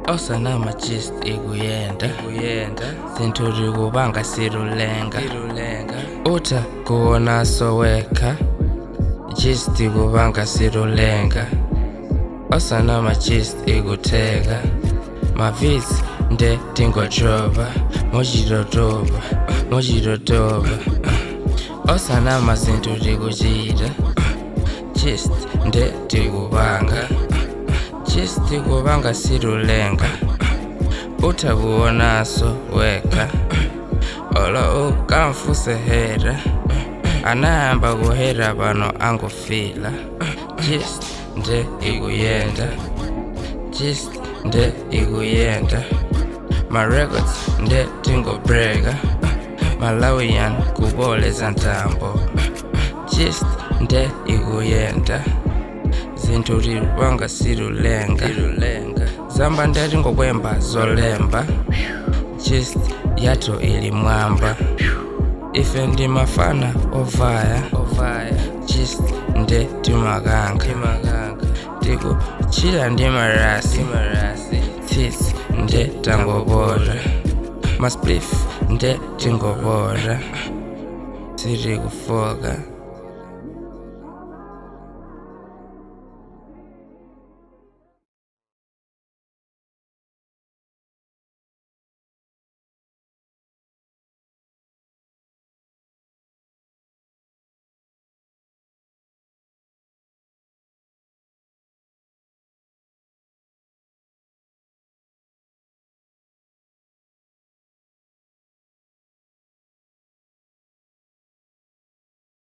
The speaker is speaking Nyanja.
osanama gist ikuyenda ikuyenda zinthu tikupanga silulenga silulenga utha kuona sowekha gist ikupanga silulenga osanama gist ikutheka mavisi nde tingojoba mochidodoba mochidodoba osanama zinthu tikuchita gist nde tikupanga gist ikupanga silulenga utha kuonaso wekha olo ukamfusehera anayamba kuhera pano angofila gist nde ikuyenda gist nde ikuyenda marecords nde tingobreka malawian kuboleza ntambo gist nde ikuyenda zinthu tilipanga silulenga zamba nde tingokwemba zolemba gist yathu ili mwamba ife ndi mafana ovaya ovaya gist nde timakanga tikuchira ndi marasi marasi tsitsi nde tangopota masplif nde tingopota sitikufoka